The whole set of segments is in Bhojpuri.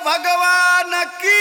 भगवान की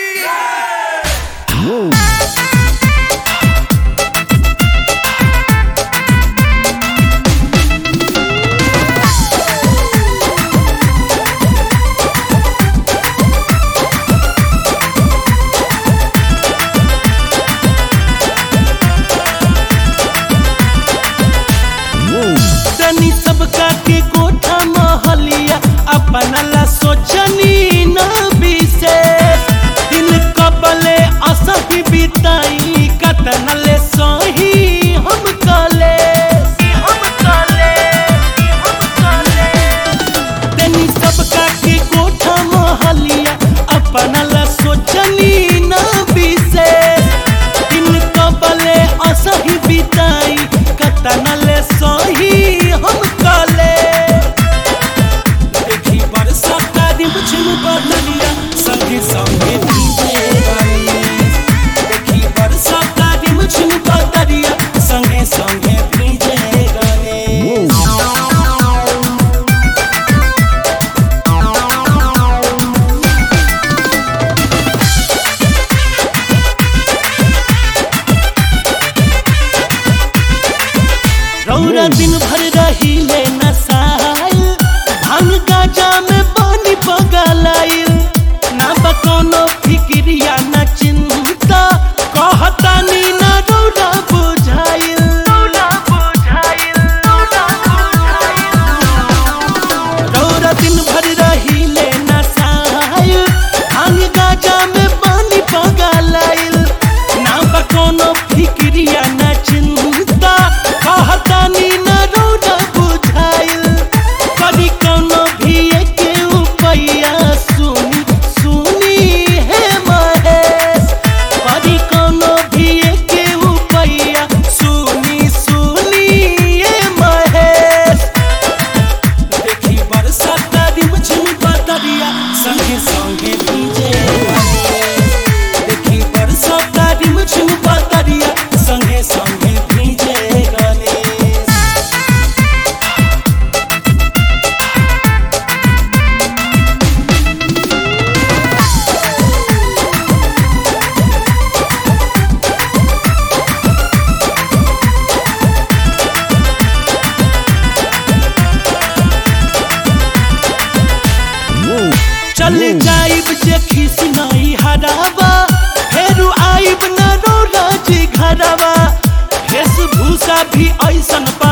तनी सबका के कोठा महलिया अपना ला सोचनी न विशेष दिल कबले असही बिताई कतन ले सही हम कले हम कले हम कले तनी सबका के कोठा महलिया अपना ला सोचनी न विशेष दिन कबले असही बिताई कतन ले सही हम कले देखी बरसाता दिन झुम बदलिया संगे संगे भीजे गई देखी बरसाता दिन झुम बदलिया संगे संगे भीजे गई रौरा दिन भर रहिले नसाइल भांग गाजा में पानी पगलाइल ना बकोनो फिक्रिया ना चिंता कहतानी ना रौरा बुझाइल रौरा बुझाइल रौरा बुझाइल रौरा दिन भर रहिले नसाइल भांग गाजा में पानी पगलाइल ना बकोनो फिक्रिया ना चिंता कहतानी ना रौरा बुझाइल कभी कोनो भी के उपैया सुनी सुनी हे महेश कभी कोनो भी के उपैया सुनी सुनी हे महेश देखी बरसाता दिन झुमका दरिया संगे संगे भीजे देखी बरसाता दिन झुमका दरिया संगे संगे भीजे गणेश चल जाइब जे खिसनाई हरावा फेरू आइब न रोराजी घरवा वेशभूषा भी ऐसन